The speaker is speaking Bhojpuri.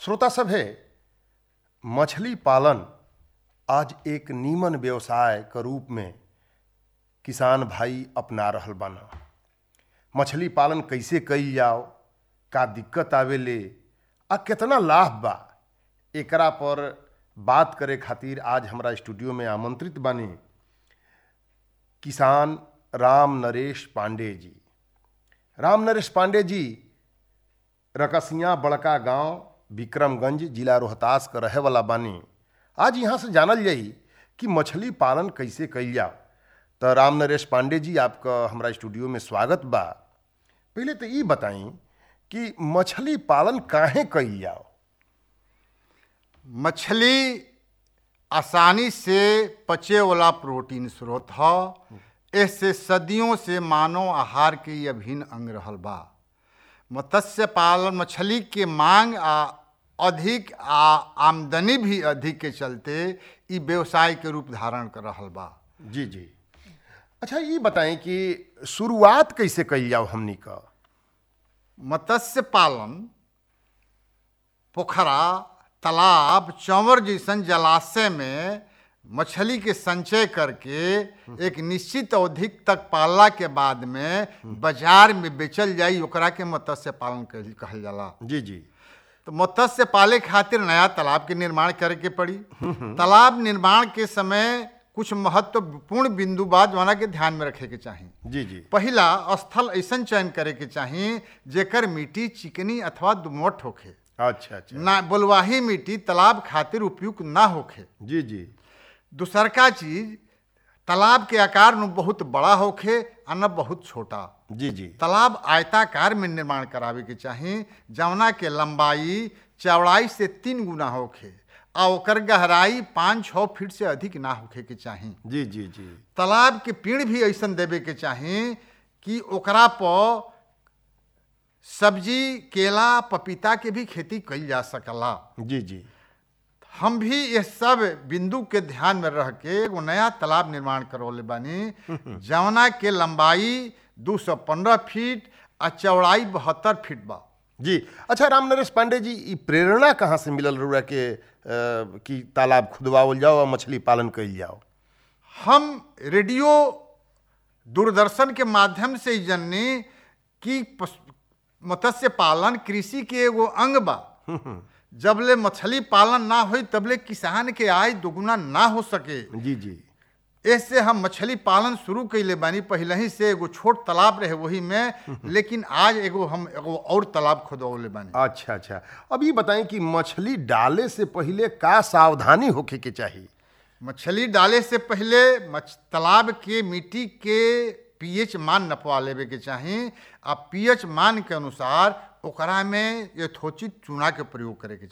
श्रोता सभे मछली पालन आज एक नीमन व्यवसाय के रूप में किसान भाई अपना रहल बाना मछली पालन कैसे कईल जाओ का दिक्कत आवेले आ केतना लाभ बा एकरा पर बात करे खातिर आज हमरा स्टूडियो में आमंत्रित बानी किसान राम नरेश पांडे जी राम नरेश पांडे जी रकसिया बड़का गांव विक्रमगंज जिला रोहतास का रहे वाला बानी आज यहाँ से जानल जाई कि मछली पालन कैसे कईल जाओ तो राम नरेश पांडे जी आपका हमरा स्टूडियो में स्वागत बा पहले तो ये बताई कि मछली पालन काहे कईल जाओ मछली आसानी से पचे वाला प्रोटीन स्रोत ह इससे सदियों से मानव आहार के ये अभिन्न अंग रहल बा मत्स्य पालन मछली के मांग आ अधिक आ आमदनी भी अधिक के चलते ई व्यवसाय के रूप धारण कर रहल बा जी जी अच्छा ये बताएं कि शुरुआत कैसे कईल जाओ हमनी का मत्स्य पालन पोखरा तालाब चंवर जैसन जलाशय में मछली के संचय करके एक निश्चित अवधि तक पालला के बाद में बाजार में बेचल जाई ओकरा के मत्स्य पालन कहल- कहल जाला जी जी तो मत्स्य पाले खातिर नया तालाब के निर्माण करे के पड़ी तालाब निर्माण के समय कुछ महत्वपूर्ण बिंदु बा जौना के ध्यान में रखे के चाही जी जी पहिला स्थल ऐसन चयन करे के चाही जेकर मिट्टी चिकनी अथवा दुमोट होखे अच्छा अच्छा ना बलुआही मिट्टी तालाब खातिर उपयुक्त ना होखे जी जी दूसरका चीज तालाब के आकार में बहुत बड़ा होखे आ न बहुत छोटा जी जी तालाब आयताकार में निर्माण करावे के चाही जवना के लंबाई चौड़ाई से तीन गुना होखे आ ओकर गहराई पाँच छः फीट से अधिक ना होखे के चाही जी जी जी तालाब के पेड़ भी ऐसन देवे के चाही कि ओकरा पर सब्जी केला पपीता के भी खेती कईल जा सकला जी जी हम भी ये सब बिंदु के ध्यान में रह के एगो नया तालाब निर्माण करवले बानी जवना के लंबाई 215 फीट आ चौड़ाई बहत्तर फीट बा जी अच्छा राम नरेश पांडे जी ई प्रेरणा कहाँ से मिलल रहुआ के अ, कि तालाब खुदवावल जाओ और मछली पालन कईल जाओ हम रेडियो दूरदर्शन के माध्यम से ही जननी कि पश- मत्स्य पालन कृषि के एगो अंग बा जबले मछली पालन ना होई तबले किसान के आय दोगुना ना हो सके जी जी ऐसे हम मछली पालन शुरू कैले बानी पहले ही से एगो छोट तालाब रहे वही में लेकिन आज एगो हम एगो और तालाब खोदवले बानी अच्छा अच्छा अब ये बताएं कि मछली डाले से पहले का सावधानी होखे के चाहिए मछली डाले से पहले मछ तालाब के मिट्टी के पीएच मान नपवा लेवे के चाही आ पीएच मान के अनुसार ओकरा में यथोचित चूना के प्रयोग करे के